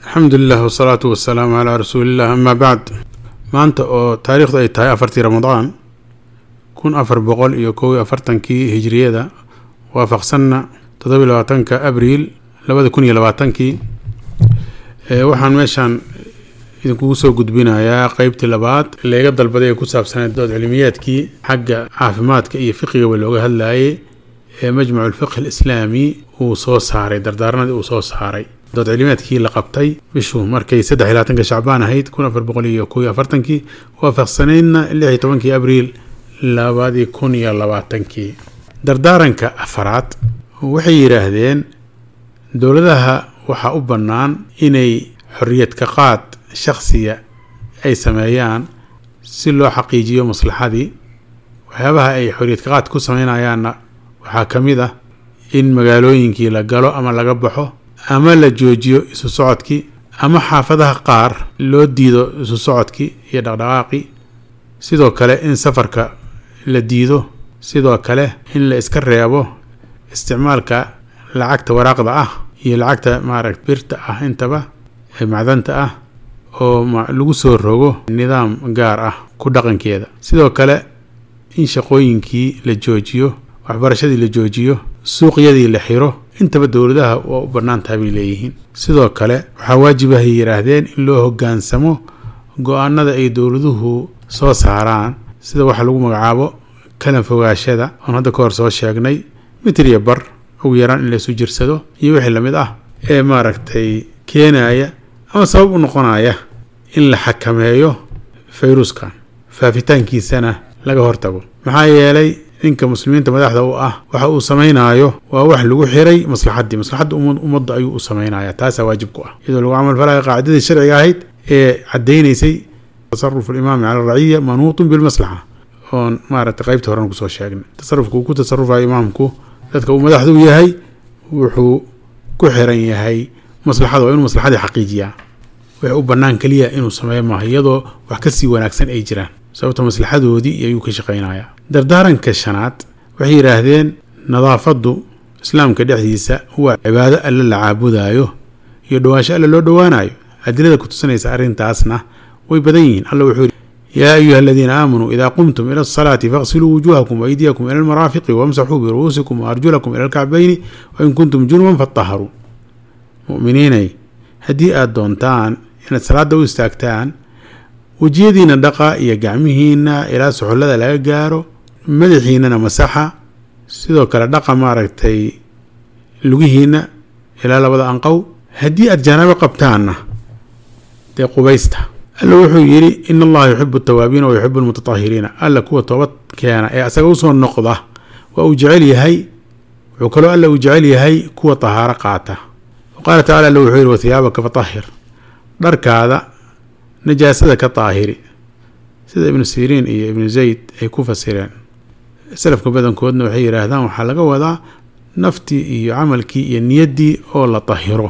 alxamdu lilah wasalaatu wasalaamu calaa rasuuliillah amaa bacd maanta oo taariikhdu ay tahay afartii ramadaan kun afar boqol iyo kow iyo afartankii hijriyada waafaqsanna toddobiy labaatanka abriil labada kun iyo labaatankii waxaan meeshaan idinkugu soo gudbinayaa qeybtii labaad leega dalbaday ee ku saabsaneed dood cilmiyaadkii xagga caafimaadka iyo fiqigaba looga hadlayay ee majmacu lfiqh alislaami uu soo saaray dardaaranadii uu soo saaray dood cilmiyaadkii la qabtay bishu markay saddex iyo labaatanka shacbaan ahayd kun afar boqol iyo kow iyo afartankii waafaqsanaydna lix iyo tobankii abriil labadii kun iyo labaatankii dardaaranka afaraad waxay yidhaahdeen dowladaha waxaa u bannaan inay xorriyad ka qaad shakhsiga ay sameeyaan si loo xaqiijiyo maslaxadii waxyaabaha ay xorriyad ka qaad ku sameynayaanna waxaa ka mid ah in magaalooyinkii la galo ama laga baxo ama la joojiyo isu socodkii ama xaafadaha qaar loo diido isu socodkii iyo dhaqdhaqaaqii sidoo kale in safarka la diido sidoo kale in la iska reebo isticmaalka lacagta waraaqda ah iyo lacagta maaragt birta ah intaba ee macdanta ah oo lagu soo rogo nidaam gaar ah ku dhaqankeeda sidoo kale in shaqooyinkii la joojiyo waxbarashadii la joojiyo suuqyadii la xiro intaba dowladaha waa u bannaan tahay bay leeyihiin sidoo kale waxaa waajibahay yidhaahdeen in loo hoggaansamo go-aanada ay dowladuhu soo saaraan sida waxa lagu magacaabo kalan fogaashada oon hadda ka hor soo sheegnay mitriya bar ugu yaraan in laysu jirsado iyo wixii lamid ah ee maaragtay keenaya ama sabab u noqonaya in la xakameeyo fayruskan faafitaankiisana laga hortago maxaa yeelay ninka muslimiinta madaxda u ah waxa uu samaynayo waa wax lagu xiray maslaxaddii maslaxadda ummadda ayuu u samaynaya taasaa waajib ku ah iyadoo lagu camal falaya qaacidadii sharciga ahayd ee caddaynaysay tasarufu alimaami cala alraciya manuutun bilmaslaxa oon maaragtay qeybta horen kusoo sheegnay tasarufka uu ku tasarufayo imaamku dadka uu madaxdu yahay wuxuu ku xiran yahay maslaxada waa inuu maslaxadii xaqiijiyaa wax u bannaan keliya inuu sameeyo maaha iyadoo wax kasii wanaagsan ay jiraan sababta maslaxadoodii ayuu ka shaqaynayaa dardaaranka shanaad waxay yidhaahdeen nadaafaddu islaamka dhexdiisa waa cibaado alle la caabudaayo iyo dhowaansho alle loo dhowaanayo adilada ku tusinaysa arrintaasna way badan yihiin alla wuxuu yidhi yaa ayuha aladiina aamanuu idaa qumtum ila asalaati faqsiluu wujuuhakum waaydiyakum ila almaraafiqi wamsaxuu biru'uusikum waarjulakum ila alkacbayni wain kuntum junuban fataharuu mu'miniinay haddii aada doontaan inaad salaada u istaagtaan wejiyadiina dhaqa iyo gacmihiina ilaa suxullada laga gaaro madaxiinana masaxa sidoo kale dhaqa maaragtay lugihiina ilaa labada anqow haddii aada janaabo qabtaanna dee qubaysta alla wuxuu yidhi in allaha yuxibu atawaabiina wa yuxibu almutatahiriina alla kuwa toobad keena ee asaga usoo noqda waa uu jecel yahay wuxuu kaloo alla uu jecel yahay kuwa tahaaro qaata wa qaala tacala alla wuxuu yidhi wathiyaabaka fatahir dharkaada najaasada ka daahiri sida ibnu siriin iyo ibnu zayd ay ku fasireen salafka badankoodna waxay yidhaahdaan waxaa laga wadaa naftii iyo camalkii iyo niyaddii oo la dahiro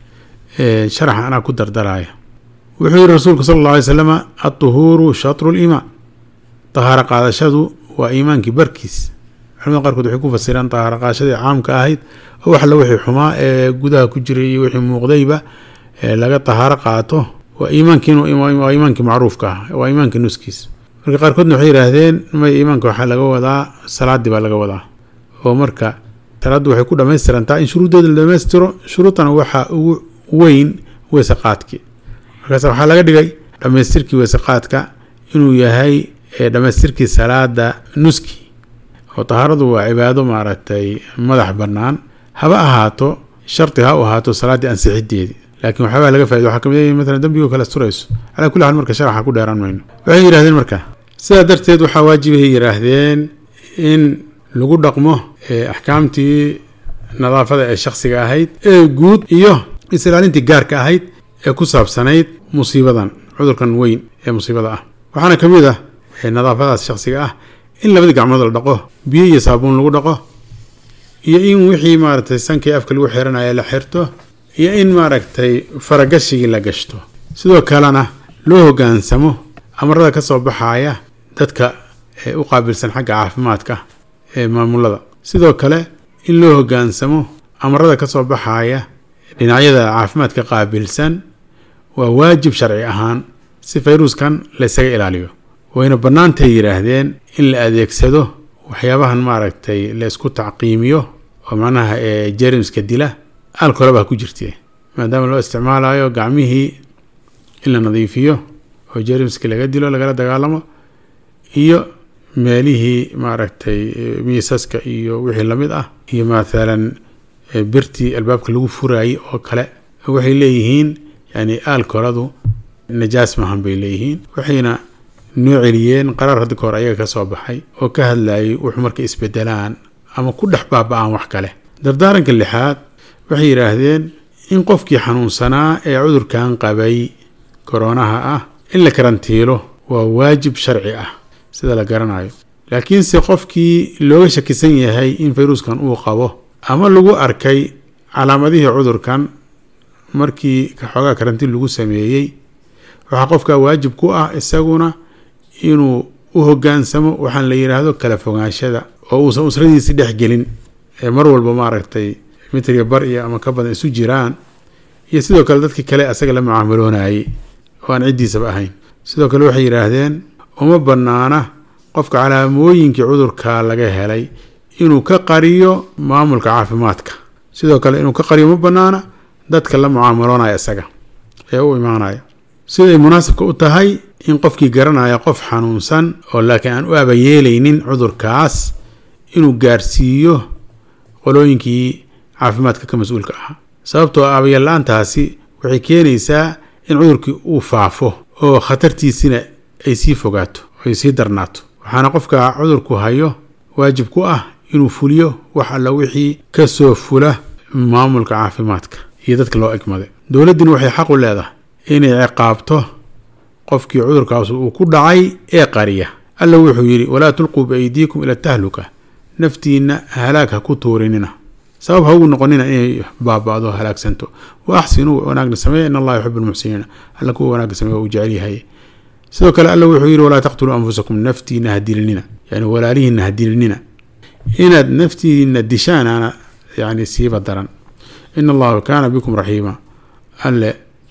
sharaxa anaa ku dardaraya wuxuu yihi rasuulku sala alla alay slama adduhuuru shatru liimaan dahaaro qaadashadu waa iimaankii barkiis culamada qaarkood waxay ku fasireen dahaaro qaadashadii caamka ahayd oo waxla wixii xumaa ee gudaha ku jiray iyo wixii muuqdayba laga dahaaro qaato waa iimaankiwaa iimaankii macruufka ah waa iimaankii nuskiis marka qaarkoodna waxay yidhaahdeen may iimaanka waxaa laga wadaa salaadii baa laga wadaa oo marka salaaddu waxay ku dhamaystirantaa in shuruuddeeda la dhamaystiro shuruudana waxaa ugu weyn weyse qaadkii markaas waxaa laga dhigay dhammaystirkii weyse qaadka inuu yahay dhammaystirkii salaada nuski oo tahaaradu waa cibaado maaragtay madax bannaan haba ahaato shardi ha u ahaato salaaddii ansixideedii laakiin waxyaabaa laga faaida waxaa kamid maalan dembigoo kale asturayso calaa kulli xaal marka sharaxa ku dheeraan mayno waxay yidhahdeen marka sidaa darteed waxaa waajibahay yidhaahdeen in lagu dhaqmo axkaamtii nadaafada ee shakhsiga ahayd ee guud iyo is-ilaalintii gaarka ahayd ee ku saabsanayd musiibadan cudurkan weyn ee musiibada ah waxaana ka mid ah nadaafadaas shakhsiga ah in labadii gacmood la dhaqo biyo iyo saabuun lagu dhaqo iyo in wixii maaragtay sankii afka lagu xiranaya la xirto iyo in maaragtay faragashigii la gashto sidoo kalena loo hoggaansamo amarada ka soo baxaya dadka u qaabilsan xagga caafimaadka ee maamulada sidoo kale in loo hoggaansamo amarada ka soo baxaya dhinacyada caafimaadka qaabilsan waa waajib sharci ahaan si fayruskan laysaga ilaaliyo wayna bannaantay yidhaahdeen in la adeegsado waxyaabahan maaragtay la isku tacqiimiyo oo macnaha ee jerimska dila alkolaba ha ku jirtee maadaama loo isticmaalayo gacmihii in la nadiifiyo oo jerimski laga dilo lagala dagaalamo iyo meelihii maaragtay miisaska iyo wixii lamid ah iyo mathalan birtii albaabka lagu furaayey oo kale waxay leeyihiin yani aalkoladu najaas maahan bay leeyihiin waxayna noo celiyeen qaraar hadda kahor ayaga ka soo baxay oo ka hadlayay wuxuu markay isbedelaan ama ku dhex baaba-aan wax kale dardaaranka lixaad waxay yidhaahdeen in qofkii xanuunsanaa ee cudurkan qabay koronaha ah in la karantiilo waa waajib sharci ah sida la garanayo laakiinse qofkii looga shakisan yahay in fayruskan uu qabo ama lagu arkay calaamadihii cudurkan markii xoogaa karantiin lagu sameeyey waxaa qofkaa waajib ku ah isaguna inuu u hogaansamo waxaan la yidhaahdo kala fogaanshada oo uusan usradiisi dhex gelin ee mar walba maaragtay mitriga bar iyo ama ka badan isu jiraan iyo sidoo kale dadkii kale asaga la mucaamaloonayay oo aan ciddiisaba ahayn sidoo kale waxay yidhaahdeen uma bannaana qofka calaamooyinkii cudurka laga helay inuu ka qariyo maamulka caafimaadka sidoo kale inuu ka qariyo ma bannaana dadka la mucaamaloonaya isaga ee u imaanaya siday munaasabka u tahay in qofkii garanaya qof xanuunsan oo laakiin aan u abayeelaynin cudurkaas inuu gaarsiiyo qolooyinkii caafimaadka ka mas-uulka ahaa sababtoo abayeel la-aantaasi waxay keenaysaa in cudurkii uu faafo oo khatartiisina ay sii fogaato ay sii darnaato waxaana qofka cudurku hayo waajib ku ah inuu fuliyo wax alla wixii ka soo fula maamulka caafimaadka iyo dadka loo egmaday dowladdina waxay xaq u leedahay inay ciqaabto qofkii cudurkaas uu ku dhacay ee qariya alla wuxuu yidhi walaa tulquu biaydiikum ila tahluka naftiinna halaag ha ku tuurinina sabab ha ugu noqonina inay baaba'do halaagsanto wa axsinuu wanaagna sameeya in allaha yuxibu lmuxsiniina alla kuwa wanaagga sameeya uu jecel yahay sidoo kale alla wuxuu yidhi walaa taqtuluu anfusakum naftiina ha dilinina yani walaalihiina ha dilinina inaad naftiina dishaanaana yani siiba daran in allaha kaana bikum raxiima alle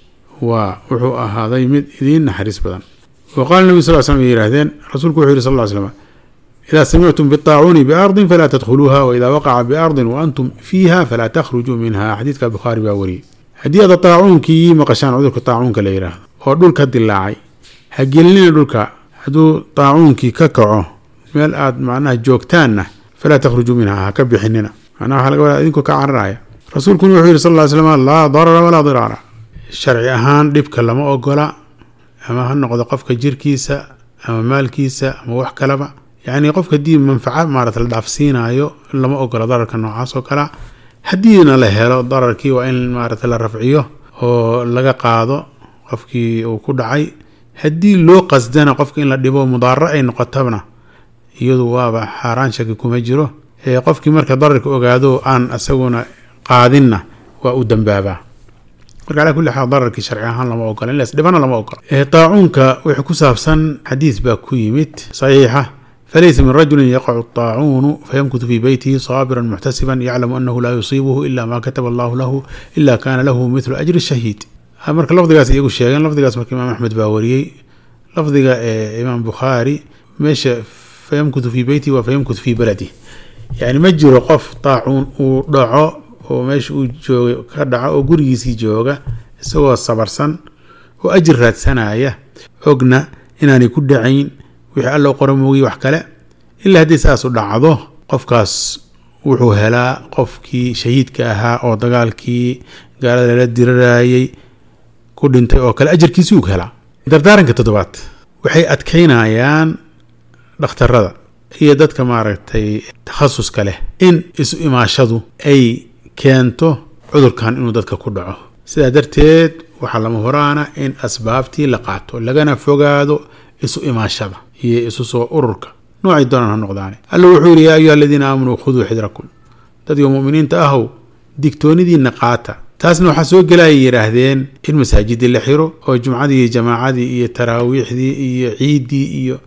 waa wuxuu ahaaday mid idiin naxariis badan wa qaala nabi sal slam ay yidhahdeen rasuulku wuxuu yihi sal ll slam idaa samictum biطaacuuni biardin falaa tadkhuluuha waida waqaca biardin waantum fiiha falaa takhrujuu minha xadiidka bukhaari baa wariyey haddii aad taacuunkii maqashaan cudurka taacuunka la yidhaahdo oo dhulka dilaacay ha gelinina dhulka hadduu taacuunkii ka kaco meel aad macnaha joogtaanna falaa takhrujuu minha ha ka bixinina macnaha waxaa laga wadaa idinkoo ka cararaya rasuulkuna wuxuu yihi sal ll slam laa darara walaa diraara sharci ahaan dhibka lama ogola ama ha noqdo qofka jirkiisa ama maalkiisa ama wax kaleba yacni qofka haddii manfaca maarata la dhaafsiinayo lama ogola dararka noocaas oo kalea haddiina la helo dararkii waa in maarata la rafciyo oo laga qaado qofkii uu ku dhacay haddii loo qasdana qofka in la dhibo mudaaro ay noqotona iyadu waaba xaaraan shaki kuma jiro qofkii marka dararka ogaado aan isaguna qaadinna waa u dambaabaa marka calaa kulli xaal dararkii sharci ahaan lama ogola in lasdhibana lama ogola taacuunka wixii ku saabsan xadiis baa ku yimid saxiixa falaysa min rajulin yaqacu الطaacuunu fayamkutu fii beytihi saabira muxtasiba yaclamu anahu laa yusiibuhu ila ma kataba allahu lahu ila kana lahu mithlu ajri shahiid marka lafdigaas iyagu sheegeen lafdigaas marka imaam axmed baa wariyey lafdiga ee imaam bukhaari meesha fayamkutu fii beytihi waa fayamkutu fii baladi yani ma jiro qof taacuun uu dhaco oo meesha uu jooga ka dhaco oo gurigiisii jooga isagoo sabarsan oo ajir raadsanaya ogna inaanay ku dhacayn wixii alla qora moogiy wax kale ilaa haddii saasu dhacdo qofkaas wuxuu helaa qofkii shahiidka ahaa oo dagaalkii gaalada lala dirarayay ku dhintay oo kale ajarkiisi uu helaa dardaaranka toddobaad waxay adkaynayaan dhakhtarada iyo dadka maaragtay takhasuska leh in isu imaashadu ay keento cudurkan inuu dadka ku dhaco sidaa darteed waxaa lama horaana in asbaabtii la qaato lagana fogaado isu imaashada iyo isu soo ururka noocay doonaan ha noqdaane alla wuxuu yidhi yaa ayuha aladiina aamanuu khuduu xidrakum dadka muminiinta ahow digtoonidiinna qaata taasna waxaa soo gelayay yidhaahdeen in masaajidii la xiro oo jumcadii iyo jamaacadii iyo taraawiixdii iyo ciiddii iyo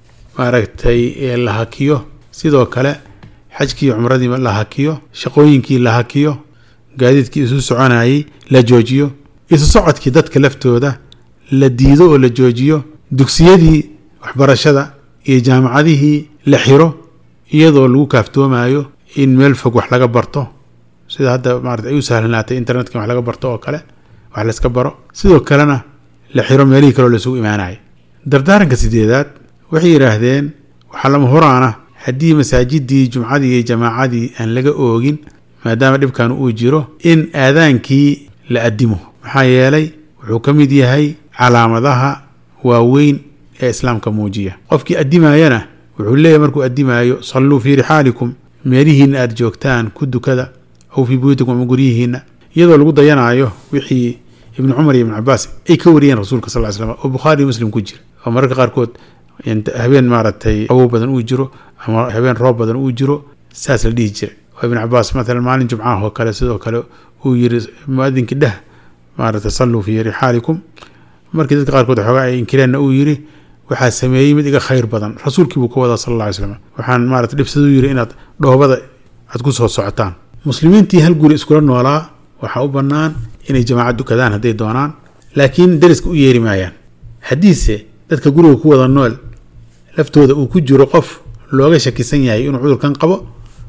maaragtay la hakiyo sidoo kale xajkii cumradii la hakiyo shaqooyinkii la hakiyo gaadiidkii isu soconayay la joojiyo isu socodkii dadka laftooda la diido oo la joojiyo dugsiyadii waxbarashada iyo jaamacadihii la xiro iyadoo lagu kaaftoomayo in meel fog wax laga barto sida hadda maarata ay u sahlanaatay internetka wax laga barto oo kale wax layska baro sidoo kalena la xiro meelihii kaleo laisugu imaanaya dardaaranka sideedaad waxay yidhaahdeen waxaa lama horaana haddii masaajidii jumcadii iyo jamaacadii aan laga oogin maadaama dhibkan uu jiro in aadaankii la addimo maxaa yeelay wuxuu ka mid yahay calaamadaha waaweyn ee islaamka muujiya qofkii addimaayana wuxuu leeyahy markuu addimaayo salluu fii rixaalikum meelihiinna aada joogtaan ku dukada aw fii buyutikum ama guryihiinna iyadoo lagu dayanaayo wixii ibnu cumar iyo ibnu cabaas ay ka wariyeen rasuulka sal ly slam oo bukhaari iyo muslim ku jira oo mararka qaarkood habeen maaragtay qabow badan uu jiro ama habeen roob badan uu jiro saas la dhihi jiray oo ibnu cabaas maalan maalin jumcaah oo kale sidoo kale uu yiri muadinkii dheh maaragtay salluu fii rixaalikum markii dadka qaarkood xoogaa ay inkireenna uu yiri waxaa sameeyey mid iga khayr badan rasuulkii buu ka wadaa sal alla ly slam waxaan maarata dhibsaduu yiri inaad dhoobada aad ku soo socotaan muslimiintii hal guri iskula noolaa waxaa u bannaan inay jamaacad dukadaan hadday doonaan laakiin dariska u yeeri maayaan haddiise dadka guriga ku wada nool laftooda uu ku jiro qof looga shakisan yahay inuu cudurkan qabo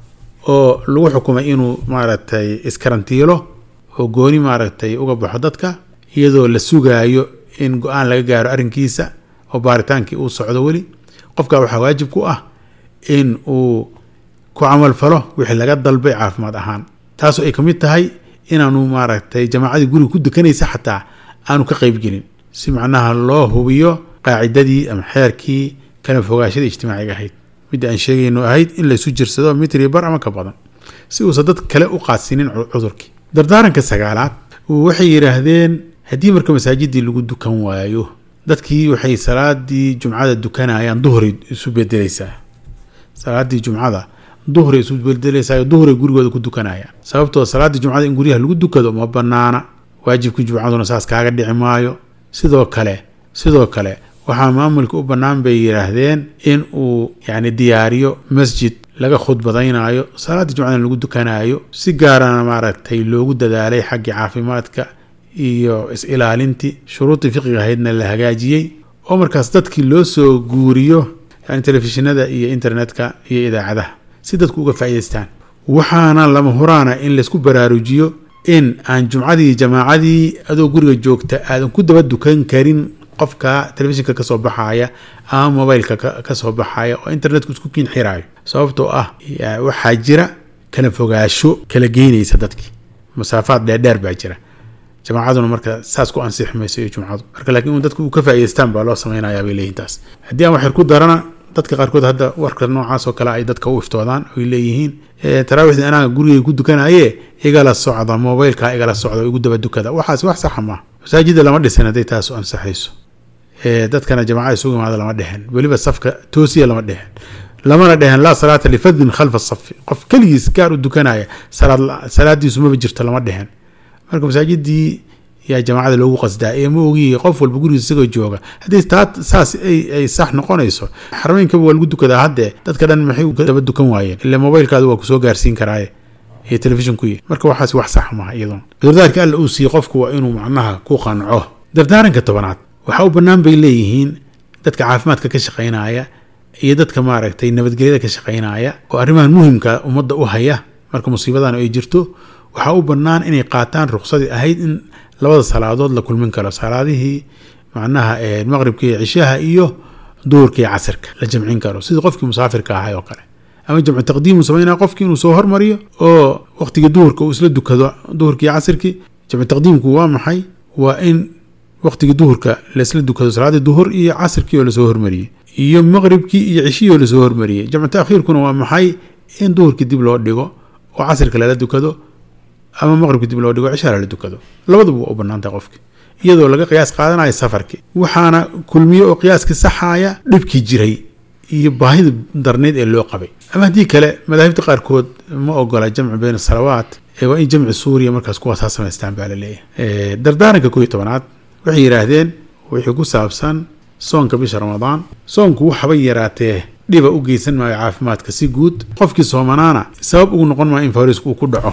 oo lagu xukumay inuu maaragtay iskarantiilo oo gooni maaragtay uga baxo dadka iyadoo la sugaayo in go-aan laga gaaro arrinkiisa oo baaritaankii uu socdo weli qofkaa waxaa waajib ku ah in uu ku camal falo wixii laga dalbay caafimaad ahaan taasoo ay ka mid tahay inaanu maaragtay jamaacadii guriga ku dukanaysa xataa aanu ka qeybgelin si macnaha loo hubiyo qaacidadii ama xeerkii kala fogaashada ijtimaaciga ahayd midda aan sheegayno ahayd in laysu jirsado mitri bar ama ka badan si uusan dad kale u qaasinin cudurkii dardaaranka sagaalaad waxay yidhaahdeen haddii marka masaajidii lagu dukan waayo dadkii waxay salaadii jumcada dukanayaan duhray isu bedelaysaa salaadii jumcada duhray isu bedelaysaa duhray gurigooda ku dukanayaan sababtoo salaadii jumcada in guryaha lagu dukado ma banaana waajibkii jumcaduna saas kaaga dhici maayo sidoo kale sidoo kale waxaa maamulka u bannaan bay yidhaahdeen in uu yacni diyaariyo masjid laga khudbadaynayo salaaddii jumcadan lagu dukanaayo si gaarana maaragtay loogu dadaalay xaggii caafimaadka iyo is-ilaalintii shuruudii fiqiga ahaydna la hagaajiyey oo markaas dadkii loo soo guuriyo yani telefishinada iyo internetka iyo idaacadaha si dadku uga faa'idaystaan waxaana lama huraana in laysku baraarujiyo in aan jumcadii jamaacadii adoo guriga joogta aadan ku daba dukan karin qofka telefishinka kasoo baxaya ama mobileka kasoo baxaya oo internetku isku kiin xiraayo sababtoo ah waxaa jira kala fogaasho kala geynaysa dadkii masaafaad dheerdheer baa jira jamaacaduna marka saas ku ansixi mayso iyo jumcadu marka laakiin un dadku u ka faa'idaystaan baa loo samaynayaa bay leeyihin taas haddii aan waxyar ku darana dadka qaarkood hadda warka noocaas oo kale ay dadka u iftoodaan oy leeyihiin taraawiixdii anaaga gurigay ku dukanaye igala socda mobilka igala socda igu daba dukada waxaas wax saxa maaha masaajida lama dhisin hadday taas u ansaxayso dadkana jamaacada isugu imaada lama dhehen weliba safka toosiya lama dhehen lamana dhehen laa salaata lifadin khalfa safi qof keligiis gaar u dukanaya salaadiisu maba jirto lama dhehen marka masaajidii yaa jamaacada loogu qasdaa ee ma ogiyi qof walba gurigiis isagoo jooga haddii taa saas ay sax noqonayso xarmeynkaba waa lagu dukadaa haddee dadka dhan maxay daba dukan waayeen ila mobilkaada waa kusoo gaarsiin karaaye iyo telefishinku marka waxaas wax sax maha iyadoon cudurdaarka alla uu siiye qofku waa inuu macnaha ku qanco dardaaranka tobanaad waxaa u bannaan bay leeyihiin dadka caafimaadka ka shaqaynaya iyo dadka maaragtay nabadgelyada ka shaqaynaya oo arrimahan muhimka ummadda u haya marka musiibadan ay jirto waxaa u bannaan inay qaataan ruqsadii ahayd in labada salaadood la kulmin karo salaadihii macnaha maqribka iyo cishaha iyo duhurka iyo casirka la jamcin karo sidii qofkii musaafirka ahay oo kale ama jamcu taqdiimu samaynaya qofkii inuu soo hormariyo oo waqtigii duhurka uu isla dukado duhurkii iyo casirkii jamcu taqdiimku waa maxay waa in waqtigii duhurka laisla dukado salaaddii duhur iyo casirkii oo lasoo hormariyey iyo maqribkii iyo cishihii oo lasoo hormariyey jamcu taakhiirkuna waa maxay in duhurkii dib loo dhigo oo casirka lala dukado ama maqribka dib loo dhigo cishaa lala dukado labaduba waa u bannaantahay qofki iyadoo laga qiyaas qaadanayo safarkii waxaana kulmiye oo qiyaaskii saxaaya dhibkii jiray iyo baahida darneyd ee loo qabay ama haddii kale madaahibta qaarkood ma ogola jamcu bayna salawaat waa in jamci suuriya markaas kuwaas ha samaystaan baa la leeyahay dardaaranka koo iyo tobanaad waxay yidhaahdeen wixii ku saabsan soonka bisha ramadaan soonku waxaba yaraatee dhiba u geysan maayo caafimaadka si guud qofkii soomanaana sabab ugu noqon maayo in fayrisku uu ku dhaco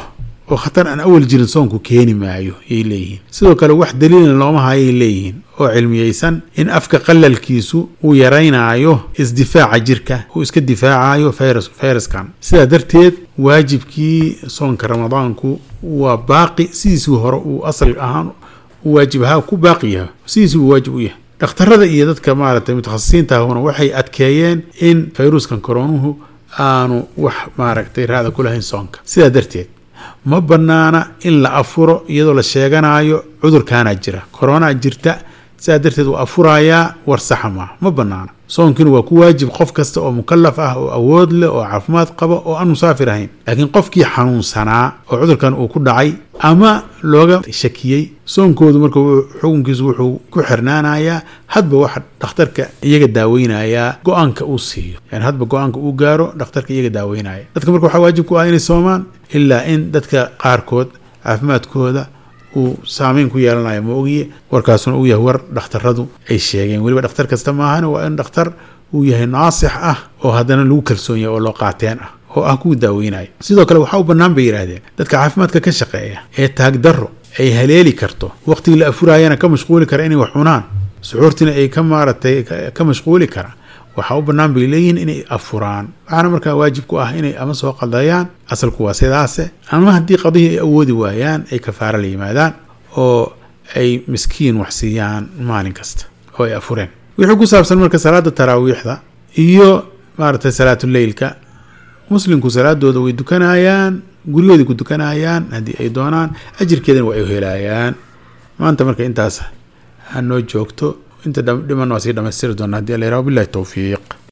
oo khatar aan awal jirin soonku keeni maayo yay leeyihiin sidoo kale wax daliilna looma hayay leeyihiin oo cilmiyeysan in afka qalalkiisu uu yaraynaayo isdifaaca jirka uu iska difaacayo virus fayraskan sidaa darteed waajibkii soonka ramadaanku waa baaqi sidiisuu hore uu asal ahaan waajib ahaa ku baaqi yahay sidiisuu waajib u yahay dhakhtarada iyo dadka maaragtay mutakhasisiinta ahuna waxay adkeeyeen in fayruskan koronuhu aanu wax maaragtay raada ku lahayn soonka sidaa darteed ma bannaana in la afuro iyadoo la sheeganayo cudurkaanaa jira koronaa jirta sidaa darteed waa afurayaa war saxa maaha ma bannaana soonkiina waa ku waajib qof kasta oo mukalaf ah oo awood leh oo caafimaad qaba oo aan musaafir ahayn laakiin qofkii xanuunsanaa oo cudurkan uu ku dhacay ama looga shakiyey soonkoodu marka xukunkiisu wuxuu ku xirnaanayaa hadba waxa dhakhtarka iyaga daaweynayaa go-aanka uu siiyo yani hadba go-aanka uu gaaro dhakhtarka iyaga daaweynaya dadka marka waxaa waajib ku ah inay soomaan ilaa in dadka qaarkood caafimaadkooda uu saameyn ku yeelanayo ma ogiye warkaasuna uu yahay war dhakhtaradu ay sheegeen weliba dhakhtar kasta maahan waa in dhakhtar uu yahay naasix ah oo haddana lagu kalsoon yahay oo loo qaateen ah oo ah kuwa daaweynaya sidoo kale waxaa u bannaan bay yidhaahdeen dadka caafimaadka ka shaqeeya ee taagdarro ay haleeli karto waqtigii la afuraayana ka mashquuli kara inay wax cunaan suxuurtiina ay ka maaratay ka mashquuli kara waxaa u bannaan bay leeyihiin inay afuraan waxaana markaa waajib ku ah inay ama soo qadayaan asalku waa sidaase ama haddii qadihii ay awoodi waayaan ay kafaara la yimaadaan oo ay miskiin wax siiyaan maalin kasta oo ay afureen wixii ku saabsan marka salaada taraawiixda iyo maaragtay salaatuleylka muslimku salaadooda way dukanayaan guryahoodai ku dukanayaan haddii ay doonaan ajirkeedana waa ay helayaan maanta marka intaas ha noo joogto inta dhiman waa sii dhamaystiri doona hadii alla yaraha billahi towfiiq